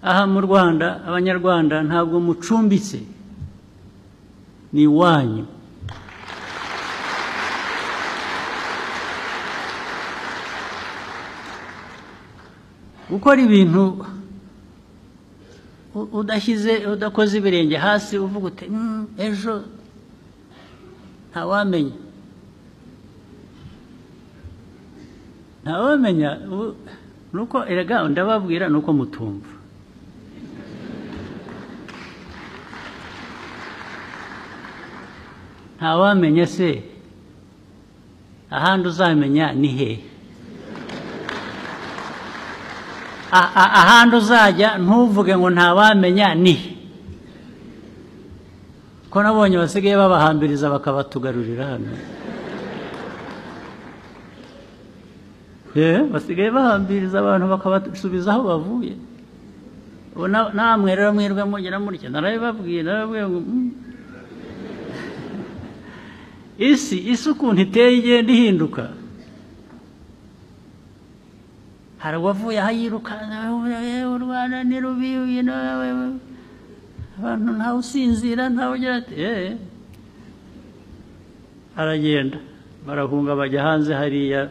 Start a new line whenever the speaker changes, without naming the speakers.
aha mu rwanda abanyarwanda ntabwo mucumbitse ni iwanyu gukora ibintu u- udashyize udakoze ibirenge hasi uvuga uti "Mm, ejo ntawamenya ntawamenya ubu- nuko erega ndababwira nuko mutumva ntawamenya se ahandi uzamenya ni hehe A- a- ahandi uzajya ntuvuge ngo ntawamenya ni he ko nabonye basigaye babahambiriza bakabatugarurira hano Eh, basigaye bahambiriza abantu bakabasubiza aho bavuye ubu na- namwe rero mwirwe mugira mutya narabibabwira narababwira ngo "Mm." isi isi ukuntu iteye igenda ihinduka hari uwavuye aho yirukanka "Eh, u rwanda ni rubi you know, eh, eh." abantu ntawe usinzira ntawe ugira ati "Eh." aragenda barahunga bajya hanze hariya